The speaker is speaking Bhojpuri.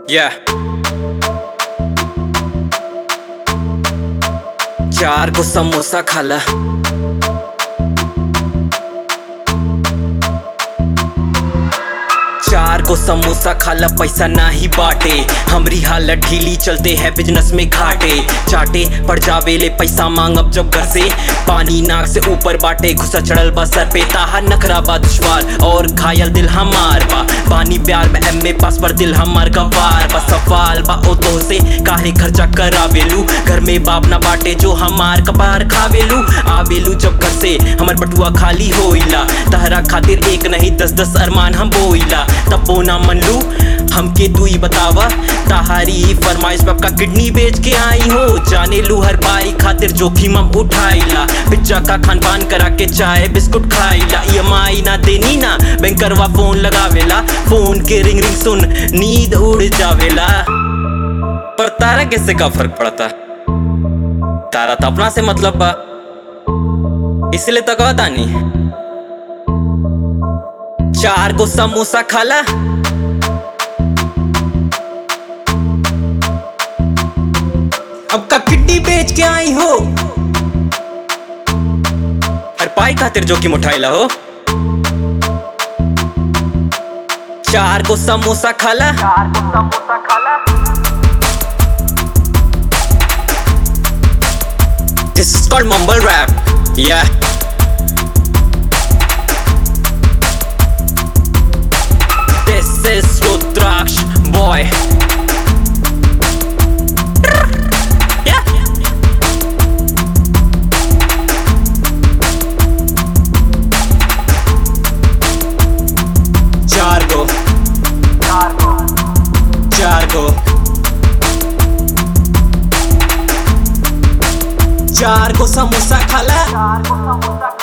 Yeah. चार को समोसा खाला चार को समोसा खाला पैसा नाही बाटे हमरी हालत ढीली चलते हैं बिजनेस में घाटे चाटे पड़ जावे ले पैसा मांगब जब घर से पानी नाक से ऊपर बाटे घुसा चढ़ल बा सर पे ताहा नखरा बा दुश्वार और घायल दिल हमार बा पानी प्यार में एम पास पर दिल हमार गवार बा सवाल बा ओ तो से काहे खर्चा करावेलू घर में बाप ना बाटे जो हमार कपार खावेलू आवेलू जब घर से हमर बटुआ खाली होइला तहरा खातिर एक नहीं दस दस अरमान हम बोइला तब बोना मन लू हमके तू ही बतावा ताहारी फरमाइश पक्का किडनी बेच के आई हो जाने लू हर बारी खातिर जोखिम हम उठाइला पिज्जा का खान पान करा के चाय बिस्कुट खाइला ई ना देनी ना बैंकरवा फोन लगावेला फोन के रिंग रिंग सुन नींद उड़ जावेला पर तारा किससे का फर्क पड़ता तारा तो अपना से मतलब बा इसलिए तो कहता नहीं चार को समोसा खाला अब का किड्डी बेच के आई हो हर पाई खातिर जोखिम उठाइला हो चार को समोसा खाला This is called mumble rap. Yeah. This is Rudraksh boy. Yeah. चार को चार को चार को समोसा खाला